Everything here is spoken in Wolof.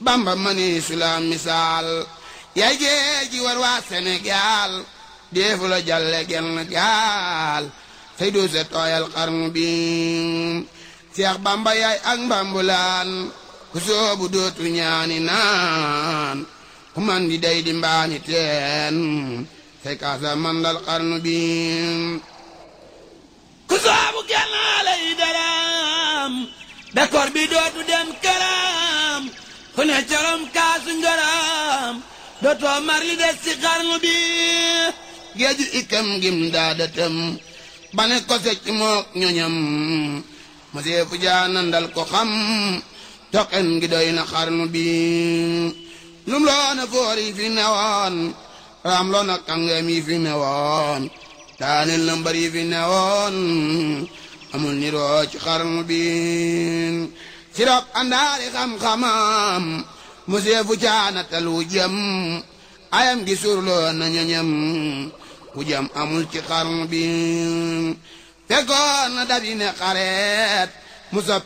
bamba mani sulaam misaal yaay géej gi war waa Sénégal deefu la jalle genn gaal say doo se tooyal xarnu bi seex bamba yaay ak mbambulaan ku soobu dootu ñaani naan ku man di day di mbaani teen say kaasa mandal xarnu bi ku soobu gennaale yi daram bekkoor bi dootu dem këram ku ne corom kaasu ngëram dootoo mar li des ci xarnu bi géeju ikam gim daadatam bane ko secc mook ñoñam ma seefu jaanandal ko xam toqen gi doy na xarnu bi lum loona foor yi fi newoon raam loona kàngam yi fi newoon daaneel na mbar yi fi newoon amul niroo ci xarnu bi sirop andaari xam-xamam mu seefu caanatal wu jëm ayam gi surloo na ñoñam wu jëm amul ci xarnu bi fekkoon na dabi ne xareet mu